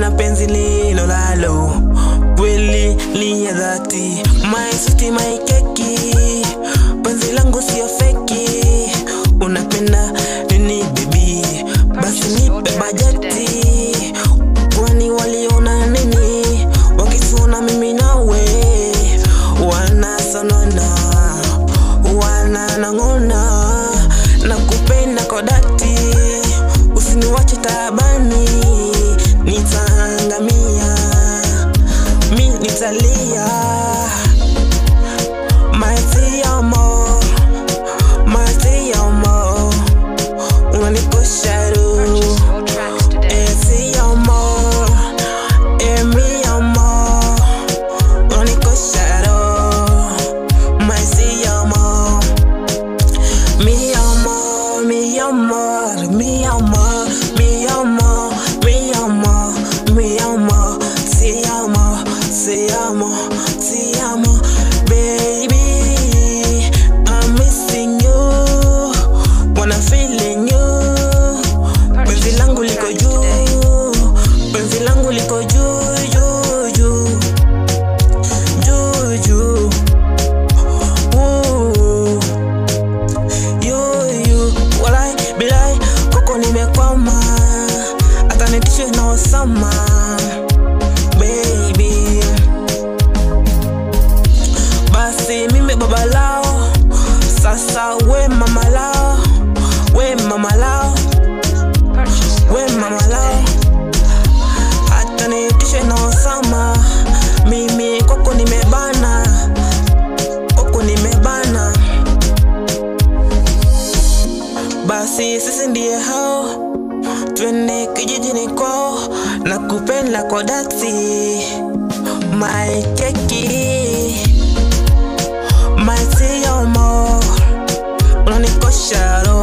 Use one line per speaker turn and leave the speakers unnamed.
na penzi lilo lalo kweli li ya dhati my sweetie my keki penzi langu sio feki unapenda nini bibi basi nipe bajeti kwani waliona nini wakisona mimi nawe wanasonona wananang'ona na kupenda kwa dhati usiniwache taabani nitaangamia mi nitalia maziamo maziamo unanikosha ru
Purchase your tracks today.
esi amor emi amor unanikosha ro mazi amor mi amor mi amor mi amor mi amor mi amor mi amor si amo si amo si amo baby I'm missing you wanna feeling you penzi langu liko juu penzi langu liko juu juu juu juu juu Ooh. Yu, yu. Walai, bilai, kwako nimekwama hata nitishe na osama baby basi mimi baba lao sasa we mama lao we mama lao
Purchase your
we mama
tracks
lao
today.
hata nitishe na osama mimi kwako nimebana kwako nimebana basi sisi ndiye hao twende kijijini kwao na kupenda kwa dhati my keki my siomo unanikosha roho